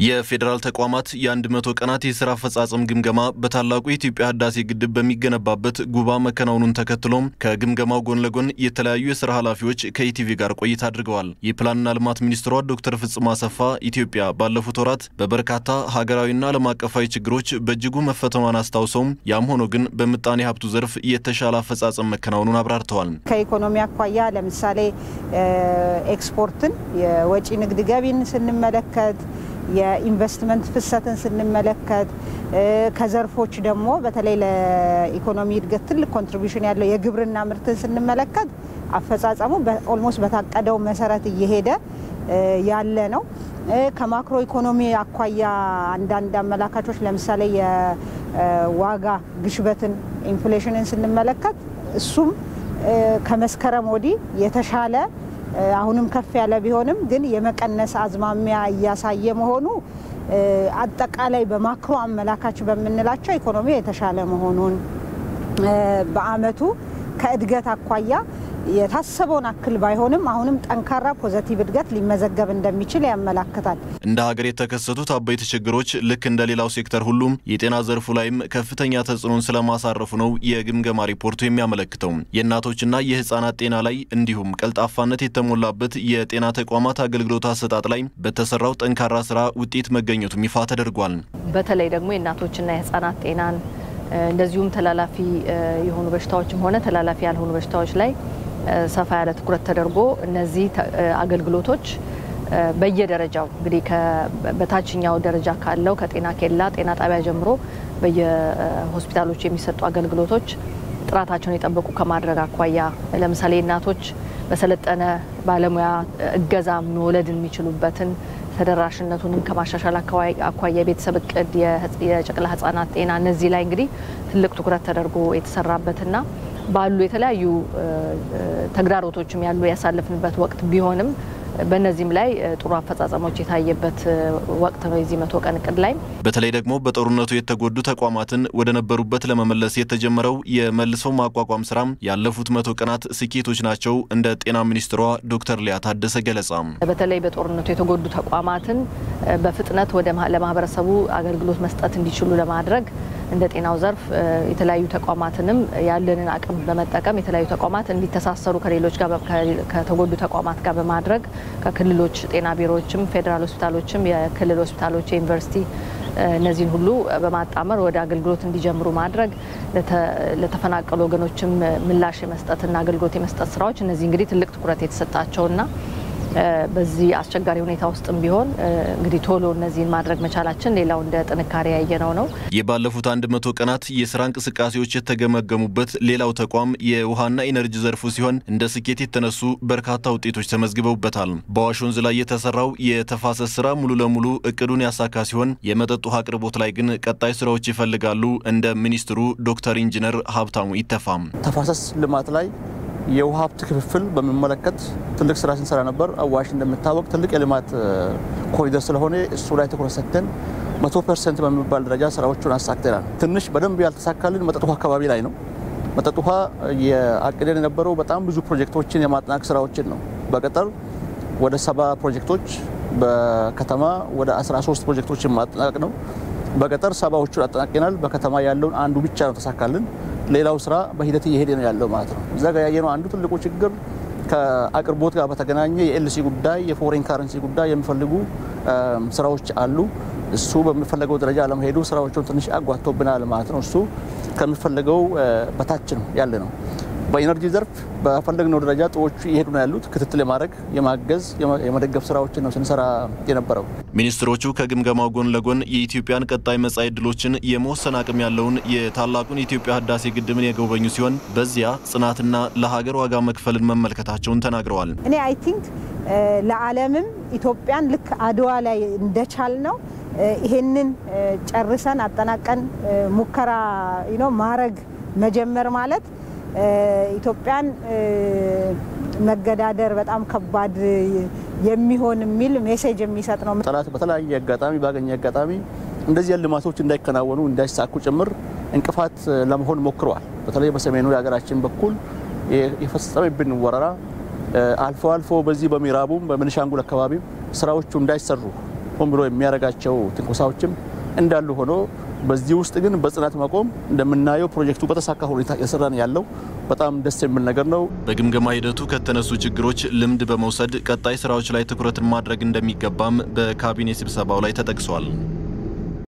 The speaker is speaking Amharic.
የፌዴራል ተቋማት የአንድ መቶ ቀናት የስራ አፈጻጸም ግምገማ በታላቁ የኢትዮጵያ ህዳሴ ግድብ በሚገነባበት ጉባ መከናወኑን ተከትሎም ከግምገማው ጎን ለጎን የተለያዩ የስራ ኃላፊዎች ከኢቲቪ ጋር ቆይታ አድርገዋል። የፕላንና ልማት ሚኒስትሯ ዶክተር ፍጹም አሰፋ ኢትዮጵያ ባለፉት ወራት በበርካታ ሀገራዊና ዓለም አቀፋዊ ችግሮች በእጅጉ መፈተኗን አስታውሰውም ያም ሆኖ ግን በምጣኔ ሀብቱ ዘርፍ የተሻለ አፈጻጸም መከናወኑን አብራርተዋል። ከኢኮኖሚ አኳያ ለምሳሌ ኤክስፖርትን፣ የወጪ ንግድ ገቢን ስንመለከት የኢንቨስትመንት ፍሰትን ስንመለከት ከዘርፎች ደግሞ በተለይ ለኢኮኖሚ እድገት ትልቅ ኮንትሪቢሽን ያለው የግብርና ምርትን ስንመለከት አፈጻጸሙ ኦልሞስት በታቀደው መሰረት እየሄደ ያለ ነው። ከማክሮ ኢኮኖሚ አኳያ አንዳንድ አመላካቾች ለምሳሌ የዋጋ ግሽበትን ኢንፍሌሽንን ስንመለከት እሱም ከመስከረም ወዲህ የተሻለ አሁንም ከፍ ያለ ቢሆንም ግን የመቀነስ አዝማሚያ እያሳየ መሆኑ አጠቃላይ በማክሮ አመላካች በምንላቸው ኢኮኖሚ የተሻለ መሆኑን በአመቱ ከእድገት አኳያ የታሰበውን አክል ባይሆንም አሁንም ጠንካራ ፖዘቲቭ እድገት ሊመዘገብ እንደሚችል ያመላክታል። እንደ ሀገር የተከሰቱት አበይት ችግሮች ልክ እንደ ሌላው ሴክተር ሁሉም የጤና ዘርፉ ላይም ከፍተኛ ተጽዕኖን ስለማሳረፉ ነው የግምገማ ሪፖርቱ የሚያመለክተው። የእናቶችና የህፃናት ጤና ላይ እንዲሁም ቀልጣፋነት የተሞላበት የጤና ተቋማት አገልግሎት አሰጣጥ ላይ በተሰራው ጠንካራ ስራ ውጤት መገኘቱም ይፋ ተደርጓል። በተለይ ደግሞ የእናቶችና የህፃናት ጤናን እንደዚሁም ተላላፊ የሆኑ በሽታዎችም ሆነ ተላላፊ ያልሆኑ በሽታዎች ላይ ሰፋ ያለ ትኩረት ተደርጎ እነዚህ አገልግሎቶች በየደረጃው እንግዲህ በታችኛው ደረጃ ካለው ከጤና ኬላ ጤና ጣቢያ ጀምሮ በየሆስፒታሎች የሚሰጡ አገልግሎቶች ጥራታቸውን የጠበቁ ከማድረግ አኳያ ለምሳሌ እናቶች በሰለጠነ ባለሙያ እገዛ መውለድ የሚችሉበትን ተደራሽነቱንም ከማሻሻል አኳያ የቤተሰብ እቅድ፣ የጨቅላ ህጻናት ጤና እነዚህ ላይ እንግዲህ ትልቅ ትኩረት ተደርጎ የተሰራበትና ባሉ የተለያዩ ተግዳሮቶችም ያሉ ያሳለፍንበት ወቅት ቢሆንም በእነዚህም ላይ ጥሩ አፈጻጸሞች የታየበት ወቅት ነው። የዚህ መቶ ቀን እቅድ ላይ በተለይ ደግሞ በጦርነቱ የተጎዱ ተቋማትን ወደ ነበሩበት ለመመለስ የተጀመረው የመልሶ ማቋቋም ስራም ያለፉት መቶ ቀናት ስኬቶች ናቸው። እንደ ጤና ሚኒስትሯ ዶክተር ሊያ ታደሰ ገለጻ በተለይ በጦርነቱ የተጎዱ ተቋማትን በፍጥነት ወደ ለማህበረሰቡ አገልግሎት መስጠት እንዲችሉ ለማድረግ እንደ ጤናው ዘርፍ የተለያዩ ተቋማትንም ያለንን አቅም በመጠቀም የተለያዩ ተቋማት እንዲተሳሰሩ ከሌሎች ጋር ከተጎዱ ተቋማት ጋር በማድረግ ከክልሎች ጤና ቢሮዎችም፣ ፌዴራል ሆስፒታሎችም፣ የክልል ሆስፒታሎች፣ የዩኒቨርሲቲ እነዚህን ሁሉ በማጣመር ወደ አገልግሎት እንዲጀምሩ ማድረግ ለተፈናቀሉ ወገኖችም ምላሽ የመስጠትና አገልግሎት የመስጠት ስራዎች እነዚህ እንግዲህ ትልቅ ትኩረት የተሰጣቸውና በዚህ አስቸጋሪ ሁኔታ ውስጥም ቢሆን እንግዲህ ቶሎ እነዚህን ማድረግ መቻላችን ሌላው እንደ ጥንካሬ ያየነው ነው። የባለፉት አንድ መቶ ቀናት የስራ እንቅስቃሴዎች የተገመገሙበት ሌላው ተቋም የውሃና ኢነርጂ ዘርፉ ሲሆን እንደ ስኬት የተነሱ በርካታ ውጤቶች ተመዝግበውበታል። በአዋሽ ወንዝ ላይ የተሰራው የተፋሰስ ስራ ሙሉ ለሙሉ እቅዱን ያሳካ ሲሆን የመጠጥ ውሃ አቅርቦት ላይ ግን ቀጣይ ስራዎች ይፈልጋሉ። እንደ ሚኒስትሩ ዶክተር ኢንጂነር ሀብታሙ ይተፋም ተፋሰስ ልማት ላይ የውሃ ሀብት ክፍፍል በሚመለከት ትልቅ ስራ ስንሰራ ነበር። አዋሽ እንደሚታወቅ ትልቅ የልማት ኮሪደር ስለሆነ እሱ ላይ ትኩረት ሰጥተን መቶ ፐርሰንት በሚባል ደረጃ ስራዎቹን አሳክተናል። ትንሽ በደንብ ያልተሳካልን መጠጥ ውሃ አካባቢ ላይ ነው። መጠጥ ውሃ የአቅደን የነበረው በጣም ብዙ ፕሮጀክቶችን የማጠናቅ ስራዎችን ነው። በገጠር ወደ ሰባ ፕሮጀክቶች፣ በከተማ ወደ 13 ፕሮጀክቶችን ማጠናቀቅ ነው። በገጠር ሰባዎቹን አጠናቅናል። በከተማ ያለውን አንዱ ብቻ ነው ተሳካልን። ሌላው ስራ በሂደት እየሄደ ነው ያለው ማለት ነው። እዛ ጋር ያየነው አንዱ ትልቁ ችግር ከአቅርቦት ጋር በተገናኘ የኤልሲ ጉዳይ፣ የፎሬን ካረንሲ ጉዳይ የሚፈልጉ ስራዎች አሉ። እሱ በሚፈለገው ደረጃ አለመሄዱ ስራዎቹን ትንሽ አጓቶብናል ማለት ነው። እሱ ከሚፈለገው በታች ነው ያለ ነው። በኢነርጂ ዘርፍ በፈለግነው ደረጃ ጥዎቹ እየሄዱ ነው ያሉት። ክትትል የማድረግ የማገዝ የመደገፍ ስራዎችን ነው ስንሰራ የነበረው። ሚኒስትሮቹ ከግምገማው ጎን ለጎን የኢትዮጵያን ቀጣይ መጻኢ ዕድሎችን የመወሰን አቅም ያለውን የታላቁን የኢትዮጵያ ህዳሴ ግድብን የጎበኙ ሲሆን በዚያ ጽናትና ለሀገር ዋጋ መክፈልን መመልከታቸውን ተናግረዋል። እኔ አይ ቲንክ ለዓለምም ኢትዮጵያን ልክ አድዋ ላይ እንደቻል ነው ይሄንን ጨርሰን አጠናቀን ሙከራ ማድረግ መጀመር ማለት ኢትዮጵያን መገዳደር በጣም ከባድ የሚሆን የሚል ሜሴጅ የሚሰጥ ነው። ጠላት በተለያየ አጋጣሚ ባገኘ አጋጣሚ እንደዚህ ያሉ ልማቶች እንዳይከናወኑ እንዳይሳኩ ጭምር እንቅፋት ለመሆን ሞክረዋል። በተለይ በሰሜኑ የሀገራችን በኩል የፈጸመብን ወረራ አልፎ አልፎ በዚህ በምዕራቡም በቤኒሻንጉል አካባቢ ስራዎቹ እንዳይሰሩ ሆን ብሎ የሚያደርጋቸው ትንኮሳዎችም እንዳሉ ሆኖ በዚህ ውስጥ ግን በጽናት መቆም እንደምናየው ፕሮጀክቱ በተሳካ ሁኔታ የሰራን ያለው በጣም ደስ የሚል ነገር ነው። በግምገማ ሂደቱ ከተነሱ ችግሮች ልምድ በመውሰድ ቀጣይ ስራዎች ላይ ትኩረትን ማድረግ እንደሚገባም በካቢኔ ስብሰባው ላይ ተጠቅሷል።